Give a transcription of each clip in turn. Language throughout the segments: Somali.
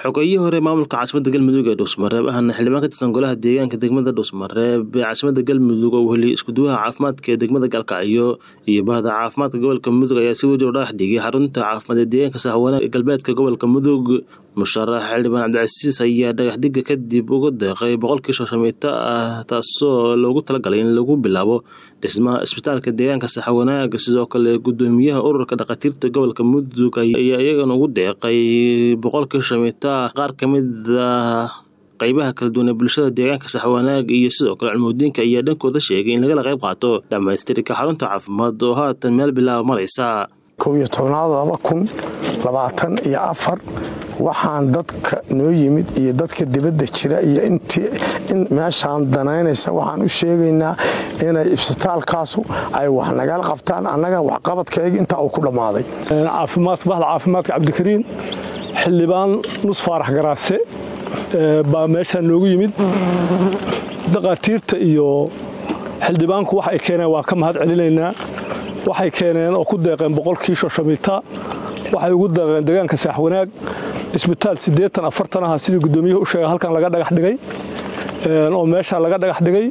xogayihii hore maamulka caasimada galmudug ee dhuusmareeb ahna xildhibaan ka tirsan golaha deegaanka degmada dhuusmareeb ee caasimada galmudug oo weli iskuduwaha caafimaadka ee degmada galkacyo iyo bahda caafimaadka gobolka mudug ayaa si wajir dhagax dhigay xarunta caafimaad ee deegaanka sahwana ee galbeedka gobolka mudug musharax xildhibaan cabdicasiis ayaa dhagaxdhiga kadib uga deeqay boqolkii shooshamito ah taasoo loogu talagalay in lagu bilaabo dhismaha isbitaalka deegaanka saxwanaag sidoo kale gudoomiyaha ururka dhakhaatiirta gobolka mudug ayaa iyagana ugu deeqay boqolkii shooshamito ah qaar ka mid ah qaybaha kala duwan ee bulshada deegaanka saxwanaag iyo sidoo kale culmudiinka ayaa dhankooda sheegay in lagala qayb qaato dhammaystirka xarunta caafimaad oo haatan meel bilaaba maraysa kow iyo tobnaad laba kun labaatan iyo afar waxaan dadka noo yimid iyo dadka dibadda jira iyo in meeshaan danaynaysa waxaan u sheegaynaa inay isbitaalkaasu ay wax nagala qabtaan annaga waxqabadkayga intaa uu ku dhammaaday caafimaadka bahda caafimaadka cabdikariin xildhibaan nus faarax garaase baa meeshaan noogu yimid daqaatiirta iyo xildhibaanku wax ay keeneen waa ka mahad celinaynaa waxay keeneen oo ku deeqeen boqolkii shooshamita waxay ugu deeqeen deegaanka saaxwanaag isbitaal siddeetan afartan aha sidii guddoomiyuhu u sheegay halkan laga dhagax dhigay oo meeshaa laga dhagax dhigay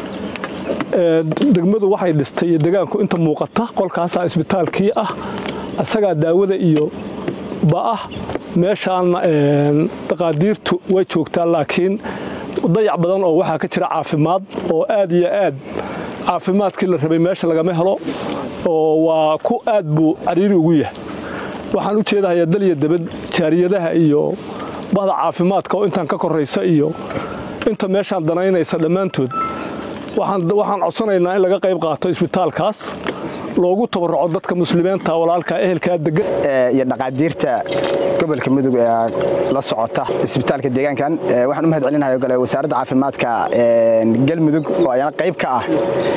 degmadu waxay dhistay iyo deegaanku inta muuqata qolkaasaa isbitaalkii ah isagaa daawada iyo ba'ah meeshaanna daqaadiirtu way joogtaa laakiin dayac badan oo waxaa ka jira caafimaad oo aad iyo aad caafimaadkii la rabay meesha lagama helo oo waa ku aad buu cariiri ugu yahay waxaan u jeedahayaa dalya dabad jaariyadaha iyo bahda caafimaadka oo intaan ka koraysa iyo inta meeshaan danaynaysa dhammaantood waxaan codsanaynaa in laga qayb qaato isbitaalkaas loogu tabarruco dadka muslimiinta walaalka ehelkaa degan iyo dhaqaadiirta gobolka mudug ee la socota isbitaalka deegaankan waxaan u mahad celinahay gole wasaaradda caafimaadka galmudug oo ayana qayb ka ah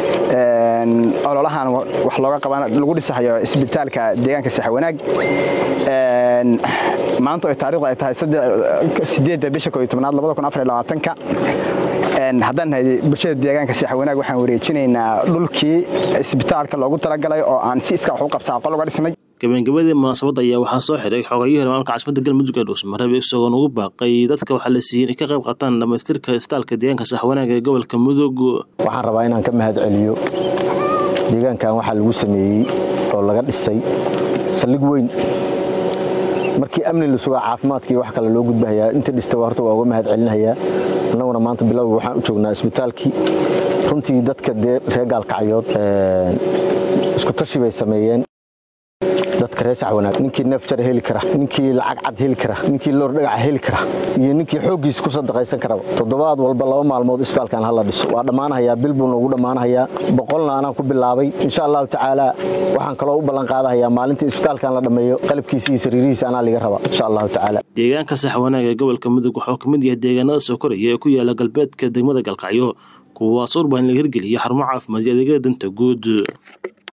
ololahan wax looga qaban lagu dhisahayo isbitaalka deegaanka saxwanaag maanta oo taariikhdu ay tahay sideedda bisha koo iyo tobnaad labada kun afar iyo labaatanka haddaan nahay bulshada deegaanka saxwanaag waxaan wareejinaynaa dhulkii isbitaalka loogu talagalay oo aan si iska wax u qabsaa qol uga dhisnay gabagabadii munaasabadda ayaa waxaa soo xiray xogayihii hore maamulka caasimada galmudug ee dhuusmareeb isagoon ugu baaqay dadka waxaa la siiyey inay ka qayb qaataan dhammaystirka isbitaalka deegaanka saxwanaag ee gobolka mudug waxaan rabaa inaan ka mahad celiyo deegaankan waxaa lagu sameeyey oo laga dhisay saldhig weyn markii amni la sugaa caafimaadkii wax kale loo gudbahayaa inta dhista horta waa uga mahad celinayaa annaguna maanta bilowga waxaan u joognaa isbitaalkii runtii dadka dee reer gaalkacyood isku tashi bay sameeyeen dadka reer saxwanaag ninkii neef jara heli kara ninkii lacag cad heli kara ninkii loor dhagaca heli kara iyo ninkii xooggiis ku sadaqaysan karaba toddobaad walba laba maalmood isbitaalkan hala dhiso waa dhammaanahayaa bil buu noogu dhammaanahayaa boqolna anaan ku bilaabay insha allahu tacaala waxaan kaloo u ballan qaadahayaa maalintii isbitaalkan la dhammeeyo qalabkiisa iyo sariirihiisa anaa liga raba insha allahu tacaala deegaanka saxwanaag ee gobolka mudug waxuu ka mid yahay deegaanada soo koraya ee ku yaala galbeedka degmada galkacyo kuwaas urbaan laga hirgeliya xarumo caafimaad iyo adeegyada danta guud